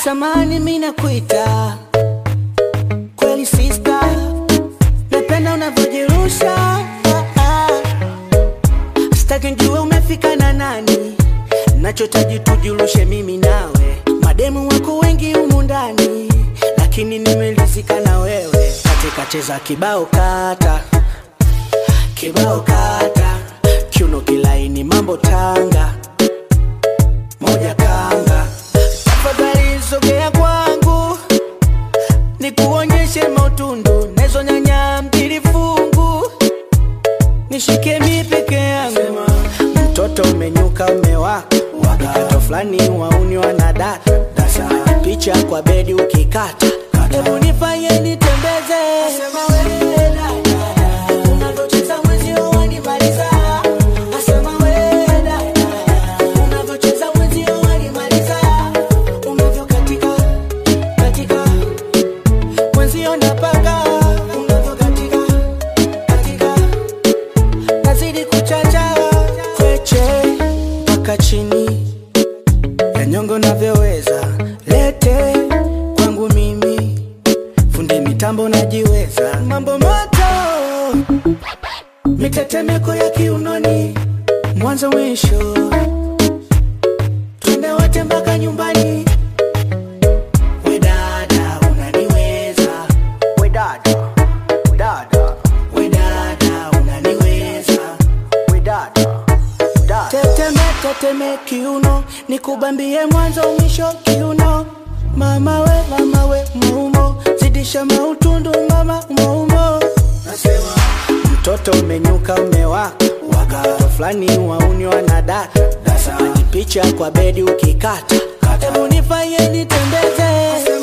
Samani mimi nakuita kweli sister, napenda unavyojirusha ah, ah. Sitaki njue umefika na nani, nachotaji tujirushe mimi nawe. Mademu wako wengi humu ndani, lakini nimelizika na wewe. Katika cheza kibao kata kibao kata, kiuno kilaini, mambo tanga moja kanga. Tafadhali sogea kwangu, nikuonyeshe mautundu nezo nyanya mbili fungu, nishike mi peke yangu. Mtoto umenyuka umewaka, wakato fulani wauni wanadata dasa picha kwa bedi ukikata, hebu nifanye nitembeze unavyocheza mwenzio wanimaliza. Asema we dada, unavyocheza mwenzio wanimaliza. Unavyokatika, katika, mwenzio napaka. Unavyokatika, katika, nazidi kuchacha. Kweche mpaka chini ya nyongo navyoweza, lete kwangu mimi, fundi mitambo najiweza, mambo moto mitetemeko ya kiunoni, mwanzo mwisho, twende wote mpaka nyumbani. We dada unaniweza, we dada, dada, we dada unaniweza, we dada, dada. Teteme teteme kiuno, nikubambie mwanzo mwisho kiuno. Mama we, mama we, maumo, zidisha mautundu mama, maumo. Nasema mtoto umenyuka umewaka, waka fulani wauni wanadata dasa picha kwa bedi ukikata, hebu nifanye nitembeze